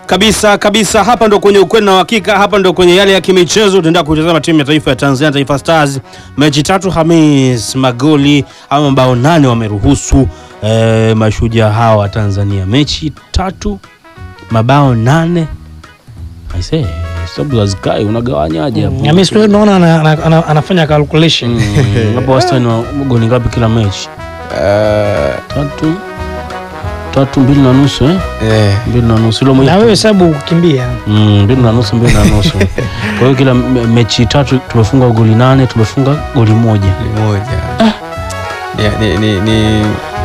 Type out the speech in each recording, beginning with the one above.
Kabisa kabisa, hapa ndo kwenye ukweli na uhakika, hapa ndo kwenye yale ya kimichezo. Tunaenda kutazama timu ya taifa ya Tanzania, Taifa Stars. Mechi tatu Hamis, magoli ama mabao nane wameruhusu eh, mashujaa hawa wa Tanzania. Mechi tatu mabao nane. I say sababu za zikai unagawanyaje hapo? Hamisi wewe unaona ana- ana- ana- anafanya calculation. Mm, hapo wastani wa goli ngapi kila mechi? Eh, Tatu tatu, mbili na nusu eh? eh, mbili na nusu Hilo moja Na wewe hesabu kukimbia. Mm, mbili na nusu mbili na nusu kwa hiyo kila me- mechi tatu tumefunga goli nane tumefunga goli moja ni moja ni, ni, ni, ni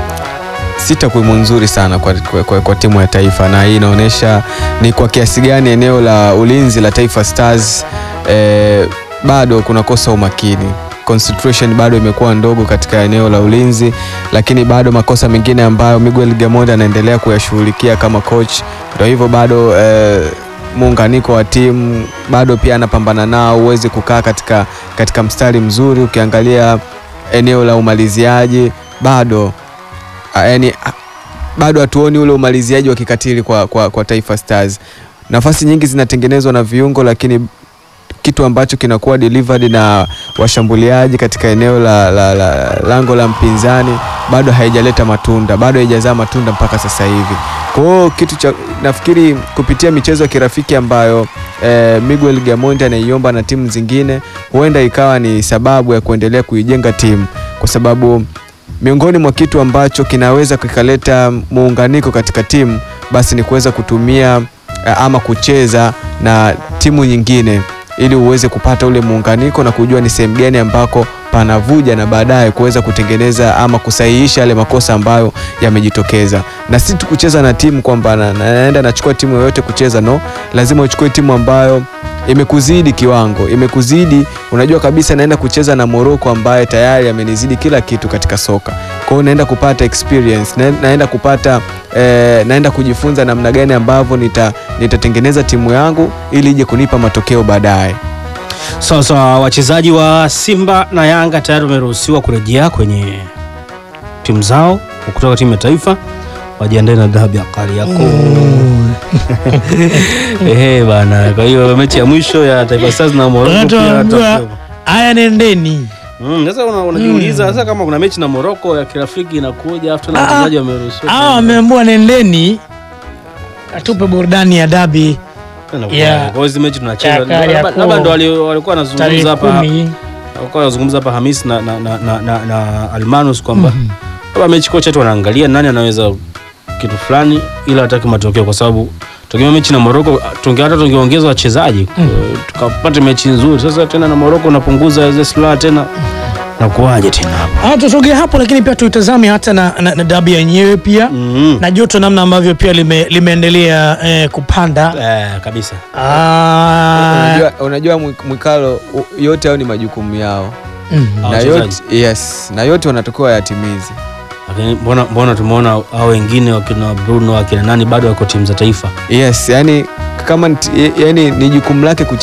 si takwimu nzuri sana kwa, kwa, kwa, kwa timu ya taifa na hii inaonyesha ni kwa kiasi gani eneo la ulinzi la Taifa Stars eh, bado kunakosa umakini concentration bado imekuwa ndogo katika eneo la ulinzi, lakini bado makosa mengine ambayo Miguel Gamondi anaendelea kuyashughulikia kama coach, ndio hivyo bado eh, muunganiko wa timu bado pia anapambana nao, huwezi kukaa katika, katika mstari mzuri. Ukiangalia eneo la umaliziaji bado a, yani, a, bado hatuoni ule umaliziaji wa kikatili kwa, kwa, kwa Taifa Stars. Nafasi nyingi zinatengenezwa na viungo, lakini kitu ambacho kinakuwa delivered na washambuliaji katika eneo la, la, la lango la mpinzani bado haijaleta matunda, bado haijazaa matunda mpaka sasa hivi. Kwa hiyo kitu cha nafikiri kupitia michezo ya kirafiki ambayo eh, Miguel Gamondi anaiomba na timu zingine, huenda ikawa ni sababu ya kuendelea kuijenga timu, kwa sababu miongoni mwa kitu ambacho kinaweza kikaleta muunganiko katika timu basi ni kuweza kutumia eh, ama kucheza na timu nyingine ili uweze kupata ule muunganiko na kujua ni sehemu gani ambako panavuja na baadaye kuweza kutengeneza ama kusahihisha yale makosa ambayo yamejitokeza, na si tu kucheza na timu kwamba na- na- naenda nachukua timu yoyote kucheza, no, lazima uchukue timu ambayo imekuzidi kiwango, imekuzidi, unajua kabisa naenda kucheza na Morocco ambaye tayari amenizidi kila kitu katika soka. Kwa hiyo naenda kupata experience, na- naenda kupata eh, naenda kujifunza namna gani ambavyo nita, nitatengeneza timu yangu ili ije kunipa matokeo baadaye. sasa wachezaji wa simba na yanga tayari wameruhusiwa kurejea kwenye timu zao kutoka timu ya taifa wajiandae na dabi ya Kariakoo. Ehe bana, kwa hiyo mechi ya mwisho ya Taifa Stars na Morocco Watu pia wanaambiwa, watakuwepo. Haya nendeni. Mm, sasa una- unajiuliza sasa kama kuna mechi na Morocco ya kirafiki inakuja afu na Ah, wachezaji wameruhusiwa. Hawa wameambiwa nendeni. Atupe burudani ya dabi Tena Yeah. kwa hiyo hizi mechi tunacheza Ya Kariakoo. labda labda ndo wali- walikuwa tarehe wanazungumza hapa kumi. walikuwa wanazungumza hapa Hamis na, na, na, na, na, na Almanus kwamba labda mechi kocha tu wanaangalia nani anaweza kitu fulani ila hataki matokeo kwa sababu tukima mechi na Morocco tunge hata tungeongeza wachezaji eh, tukapata mechi nzuri. Sasa tena na Morocco unapunguza zile silaha tena na kuwaje tena hapa Ah, tusogee hapo lakini pia tuitazame hata na, na, na dabi yenyewe pia mm. na joto namna ambavyo pia lime, limeendelea eh, kupanda eh, kabisa Ah, Unajua, unajua Mwi- Mwikalo, u- yote hao ni majukumu yao mhm. Ah, na wachezaji. yote, yes, na yote wanatakiwa yatimize. lakini mbona mbona tumeona hao wengine wakina Bruno wakina nani bado wako timu za taifa Yes, yani kama nti- yani ni jukumu lake kucheza